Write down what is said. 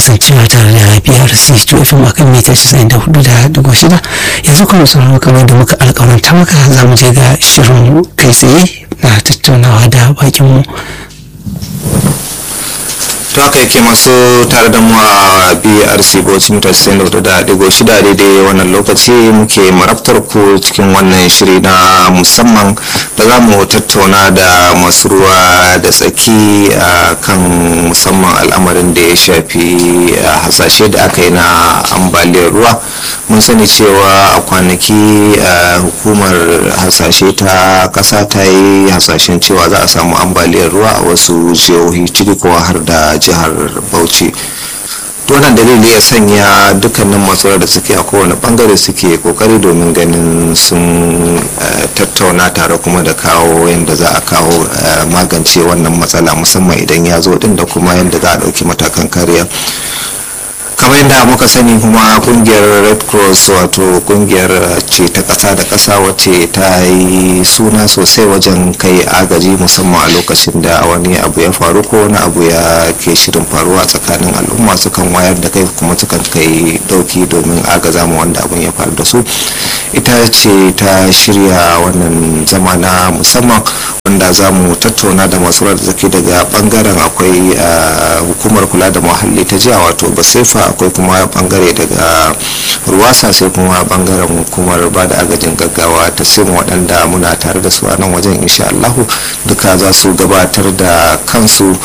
kasancewa tare da BRC to FM a kan mita 94.6 yanzu kuma sauraro kamar da muka alƙawaranta maka za mu je ga shirin kai tsaye na tattaunawa da bakinmu. to haka yake masu tare da mu a brc bauchi mita 94.6 daidai wannan lokaci muke marabtar ku cikin wannan shiri na musamman da za mu tattauna da masu ruwa da tsaki a kan musamman al'amarin da ya shafi hasashe da aka yi na ambaliyar ruwa mun sani cewa a kwanaki hukumar hasashe ta kasa ta yi hasashen cewa za a samu ambaliyar ruwa a wasu jihohi ciki kuwa har da jihar bauchi wannan dalili ya sanya dukkanin masu da suke a kowane bangare suke kokari domin ganin sun tattauna tare kuma da kawo yadda za a kawo magance wannan matsala musamman idan ya zo din da kuma yadda za a ɗauki matakan kariya kamar yadda muka sani kuma kungiyar red cross wato kungiyar ce ta kasa da kasa wacce ta yi suna sosai wajen kai agaji musamman a lokacin da wani abu ya faru ko wani abu ya ke shirin faruwa tsakanin al'umma sukan wayar da kai kuma sukan kai dauki domin agaza mu wanda abun ya faru da su ita ce ta shirya wannan zama na musamman wanda za mu tattauna da masu da zaki daga bangaren akwai hukumar kula da muhalli ta jiya wato basefa akwai kuma bangare daga ruwasa sai kuma bangaren hukumar ba da agajin gaggawa ta sim waɗanda muna tare da su a nan wajen insha Allahu duka za su gabatar da kansu